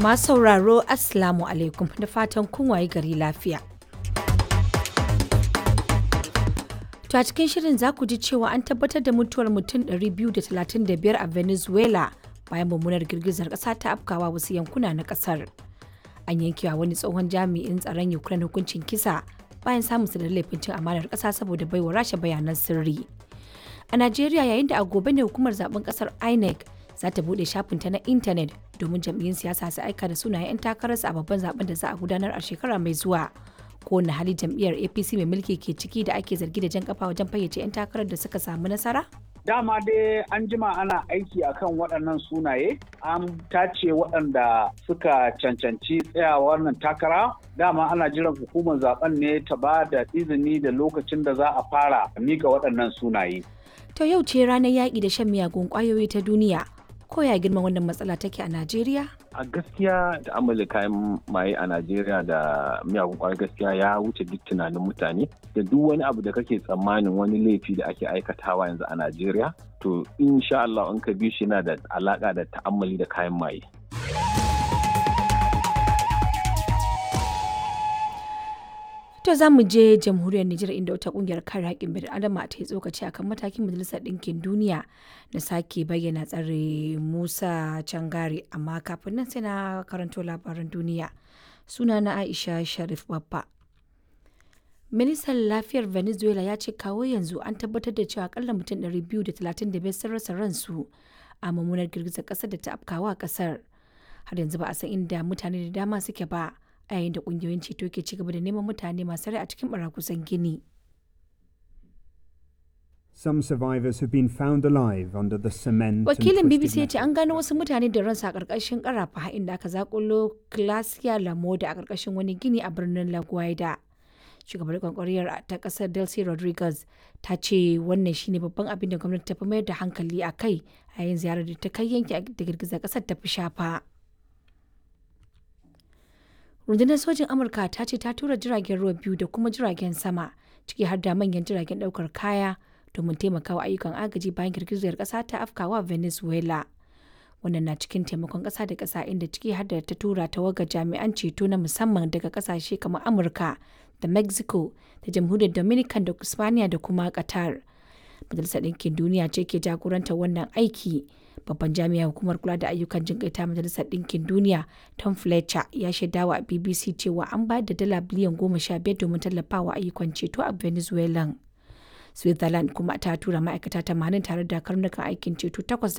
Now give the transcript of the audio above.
Masu sauraro Assalamu alaikum da fatan kun waye gari lafiya. To a cikin shirin za ku ji cewa an tabbatar da mutuwar mutum 235 a Venezuela bayan mummunar girgizar ƙasa ta afkawa wasu yankuna na ƙasar. An yankewa wani tsohon jami'in tsaron Ukraine hukuncin kisa bayan samun da laifin cin amanar ƙasa saboda baiwa rasha bayanan sirri. A Najeriya yayin da a gobe ne hukumar zaben ƙasar INEC za ta buɗe shafinta na intanet domin jam'iyyun siyasa su aika da sunayen 'yan takararsu a babban zaben da za a gudanar a shekara mai zuwa. Kowane hali jam'iyyar APC mai mulki ke ciki da ake zargi da jan kafa wajen fayyace 'yan takarar da suka samu nasara? Dama dai an jima ana aiki akan waɗannan sunaye, an tace waɗanda suka cancanci tsayawa wannan takara. Dama ana jiran hukumar zaben ne ta ba da izini da lokacin da za a fara mika waɗannan sunaye. To yau ce ranar yaƙi da shan miyagun ƙwayoyi ta duniya. Ko ya girma wannan matsala take a Najeriya? a gaskiya da amala kayan maye a najeriya da miyagun kwayar gaskiya ya wuce duk tunanin mutane da duk wani abu da kake tsammanin wani laifi da ake aikatawa yanzu a najeriya to insha Allah in ka bi shi yana da alaka da ta'ammali da kayan maye To za mu je jamhuriyar Nijar inda wata kungiyar kare haƙƙin bil adama ta yi tsokaci akan matakin majalisar ɗinkin duniya na sake bayyana tsare Musa Cangare amma kafin nan sai na karanto labaran duniya. Suna na Aisha Sharif Babba. Ministan lafiyar Venezuela ya ce kawo yanzu an tabbatar da cewa akalla mutum 235 sun rasa ransu a mummunar girgizar ƙasar da ta afkawa ƙasar. Har yanzu ba a san inda mutane da dama suke ba. a yayin da kungiyoyin ceto ke ci gaba da neman mutane masu rai a cikin barakusan gini. Some survivors have been found alive under the cement. Wakilin BBC ya ce an gano wasu mutane da ransa a ƙarƙashin ƙarafa inda aka zakulo Glacia Lamoda a ƙarƙashin wani gini a birnin La Guaida. Shugabar kwankwariyar ta ƙasar Delcy Rodriguez ta ce wannan shine babban abin da gwamnati ta fi mayar da hankali a kai a yayin ziyarar da ta kai yanki da girgizar ƙasar ta fi shafa. rundunar sojin amurka ta ce ta tura jiragen ruwa biyu da kuma jiragen sama ciki har da manyan jiragen daukar kaya domin taimakawa ayyukan agaji bayan girgizar kasa ta afkawa venezuela wannan na cikin taimakon kasa da kasa inda ciki har da ta tura tawagar jami'an ceto na musamman daga kasashe kamar amurka da mexico da jamhuriyar dominican da spaniya da kuma qatar majalisar ɗinkin duniya ce ke jagorantar wannan aiki babban jami'ar hukumar kula da ayyukan jin ta majalisar ɗinkin duniya tom fletcher ya shaidawa a bbc cewa an bayar da dala biliyan goma sha biyar domin tallafawa ayyukan ceto a venezuela switzerland kuma ta tura ma'aikata tamanin tare da karnukan aikin ceto takwas